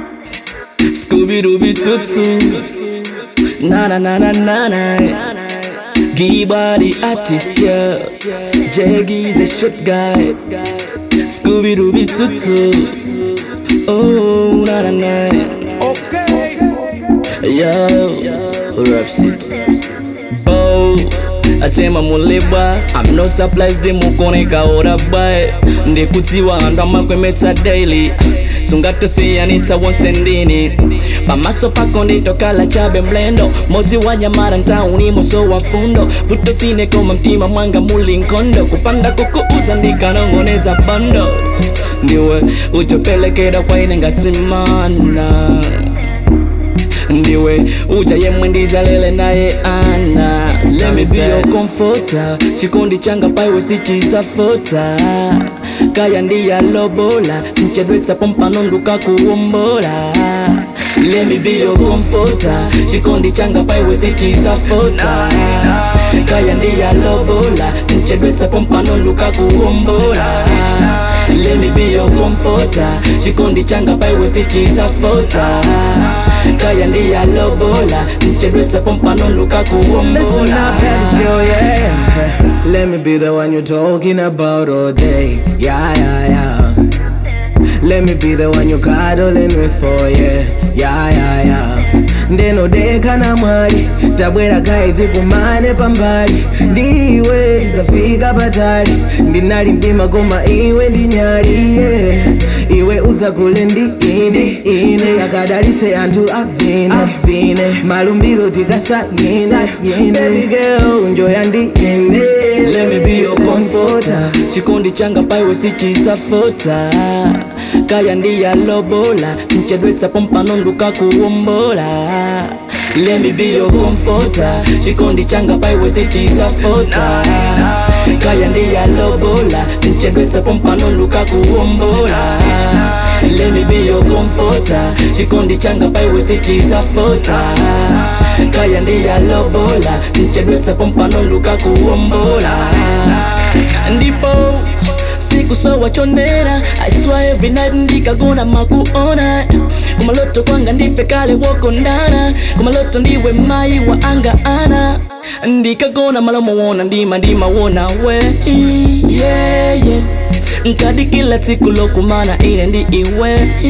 Scooby Dooby Tutu. Na na na na na na. Giba the artist, yeah. Jaggy the shit guy. Scooby Dooby Tutu. Oh, na na na. Okay. Yo, rap shit. Bow. achema muleba I'm no surprised mukoneka ora bae ndikutiwa andama kwemeta daily sungatosiyanitsa wonse ndini pamaso pako nditokala chabe mlendo modzi wa nyamara ntauni moso wa fundo vutosine koma mtima mwanga muli nkondo kupanda kukuuza ndikanong'oneza bando ndiwe uchopelekera kwaine ngatimana ndiwe uja yemwe ndizalele naye ana Let me be your comforter chikondi changa paiwe sichizafota kaya ndiyalobola sinchedwetsa pompano nduka kuwombola Let me be your comforter chikondi changa paiwe sichizafota kaya ndiyalobola sinchedwetsa pompano nduka kuwombola Let me be your comforter chikondi changa paiwe sichizafota kaya ndiyalobola sinchedwetsa pompano nduka Listen kuwombola up, baby girl, yeah. Let me be the one you're talking about all day. Yeah, yeah, yeah. Let me be the one you're cuddling with for, yeah. Yeah, yeah, yeah. ndinodeka na mwali tabwera kaiti kumane pambali ndiwe tizafika patali ndinali mdima koma iwe ndinyali yeah. iwe udzakule ndi ine ine akadalitse anthu avine avine malumbiro tikasanyine baby girl njoya ndi ine Let me be your comforter chikondi changa paiwe sichizafota kaya ndiyalobola sinchedwetsa pompano nduka kuwombola Let me be your comforter chikondi changa paiwe sichizafota kaya ndiyalobola sinchedwetsa pompano nduka kuwombola Let me be your comforter chikondi changa paiwe sichizafota kaya ndiyalobola sinchedwetsa pompano nduka kuwombola ndipo siku sowa chonera I swear every night ndikagona makuona kumaloto kwanga ndife kale wokondana kumaloto ndiwe mai wa anga ana ndikagona malomo wona ndima ndima wona we yeah, yeah. nkadi kila tsiku lokumana ine ndi iwe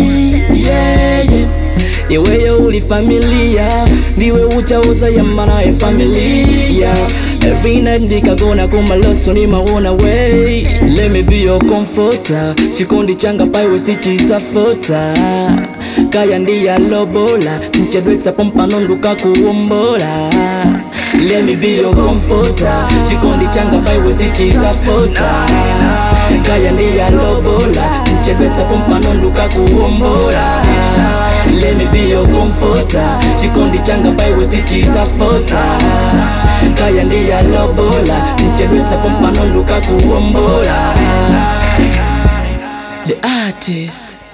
yeah, yeah. iweyo uli familia ndiwe uchauza yamana ya familia every night ndikagona kumaloto nimawona way let me be your comforter chikondi changa paiwe sichizafota kaya ndiyalobola sinchedwetsa pompano nduka kuwombola Let me be your comforter chikondi changa paiwe sichizafota kaya ndiyalobola sinchedwetsa pompano nduka kuwombola Let me be your comforter chikondi changa paiwe sichizafota kaya ndiyalobola sinchedwetsa pompano nduka kuwombola The artist